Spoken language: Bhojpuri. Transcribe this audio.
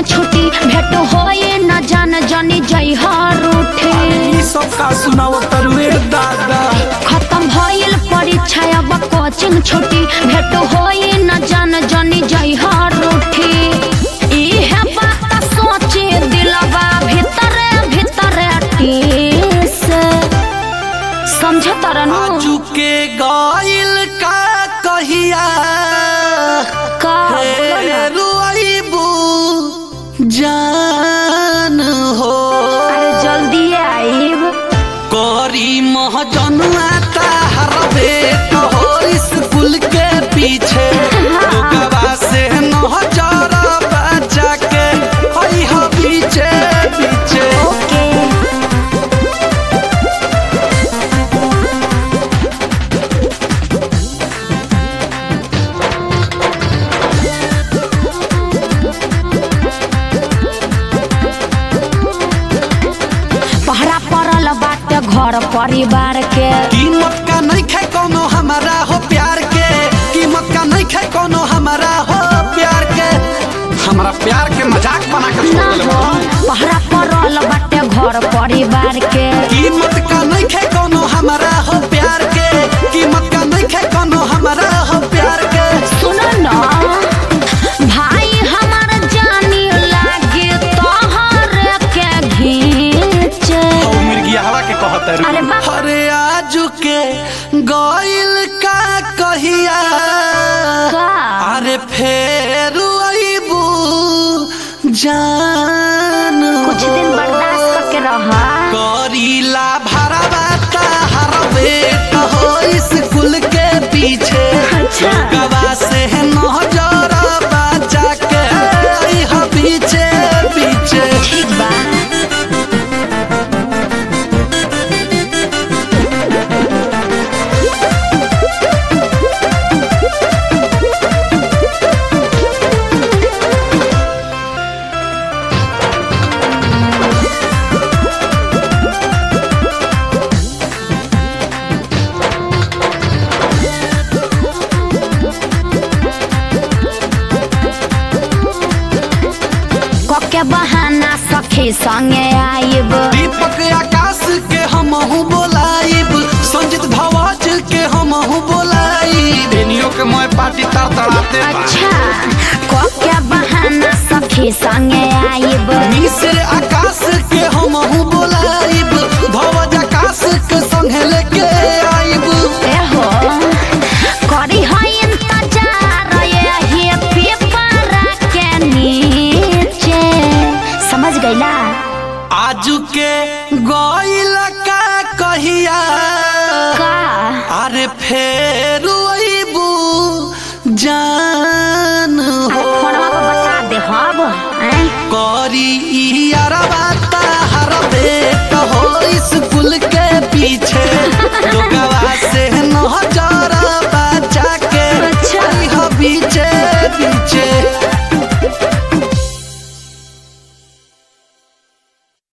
कोचिंग छुट्टी भेट होए न जान जानी जई हर उठे ई सब का सुनाओ तरुए दादा खत्म भइल परीक्षा अब कोचिंग छुट्टी भेट होए न जान जानी जई हर उठे इहे बात सोचे दिलवा भीतर भीतर टीस समझ तरनु आजू के गइल का कहिया का बोलो ना। रुआइबू जान हो अरे जल्दी आइब करी महजनुआ ताहर बेट हो स्कूल के पीछे ओकरा से नजर बचा के हई हो पीछे पीछे ओके पहरा पड़ल बाटे घर परिवार के कीमत का नहीं खे कोनो हमारा हो प्यार के कीमत का नहीं खे कोनो हमारा हो प्यार के हमारा प्यार के मजाक बना के ना छोड़ हो पहरा पड़ल बाटे घर परिवार के कीमत का नहीं खे कोनो हमारा हो प्यार के कीमत का नहीं खे कोनो हमारा हो प्यार के सुनो ना भाई हमार जानी लागे तोहर के घींचे ओ मिर्गिया हवा के कहत है अरे बा- अरे आजू के गइल का कहिया का अरे फेर आइबू जान कुछ दिन बर्दाश्त करके रहा करीला भरवा ताहर बेट हो स्कूल के पीछे अच्छा। गवा से नजर बचा के आई हो पीछे पीछे ठीक बा कके बहाना सखी संगे आइब दीपक आकाश के हमहू बोलाइब संजीत भवाज के हमहू बोलाइब बेनियो के मोय पार्टी तर तड़ाते बा अच्छा कके बहाना सखी संगे आइब मिस्र आकाश के हमहू बोलाइब भवज आकाश के संगे लेके आइब एहो करी है इंतजार यही पेपर के नीचे समझ गईला आजू के गइल का कहिया का अरे फेर